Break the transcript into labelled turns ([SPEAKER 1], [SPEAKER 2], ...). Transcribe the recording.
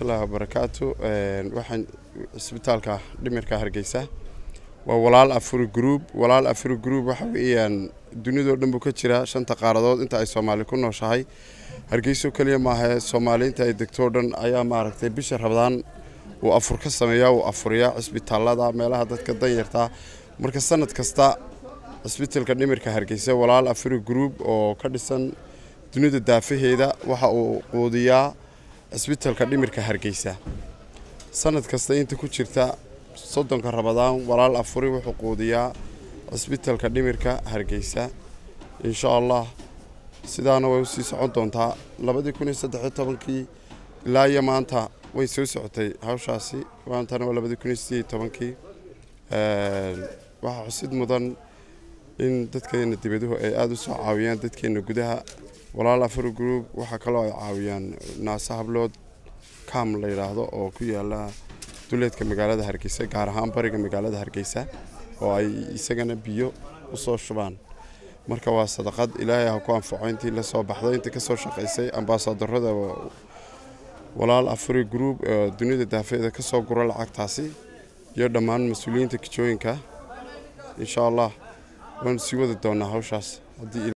[SPEAKER 1] waraxmatullaahi wabarakaatu waxaan cisbitaalka dhimirka hargeysa waa walaal afuri group walaal afuri group waxa weeyaan dunidoo dhan buu ka jiraa shanta qaaradood inta ay soomaali ku nooshahay hargeyso keliya maaha soomaali inta ay degtoo dhan ayaa maaragtay bisha rabadaan uu afur ka sameeyaa uu afuriyaa cisbitaalada meelaha dadka danyartaa marka sanad kasta cisbitaalka dhimirka hargeysa walaal afuri group oo ka dhisan dunida daafaheeda waxa uu quudiyaa cisbitaalka dhimirka hargeysa sanad kasta inta ku jirta soddonka rabadaan walaal afuri wuxuu quudiyaa cisbitaalka dhimirka hargeysa insha allah sidaana way usii socon doontaa labadii kun iyo saddexiyo tobankii ilaa iyo maanta way soo socotay hawshaasi maantana waa labadii kun iyo sideed iyo tobankii waxaa xusid mudan in dadkeena dibaduhu ay aada u soo caawiyaan dadkeena gudaha walaal afuri group waxaa kaloo ay caawiyaan naase hablood kam la yidhaahdo oo ku yaala duleedka magaalada hargeysa gaar ahaan bariga magaalada hargeysa oo ay isagana biyo usoo shubaan marka waa sadaqad ilaahay ha ku anfaco intii la soo baxday intii ka soo shaqaysay ambaasadarada walaal afuri group oo dunida daafeeda ka soo guro lacagtaasi iyo dhammaan mas-uuliyiinta kijooyinka insha allah waanu sii wadi doonaa hawshaas haddii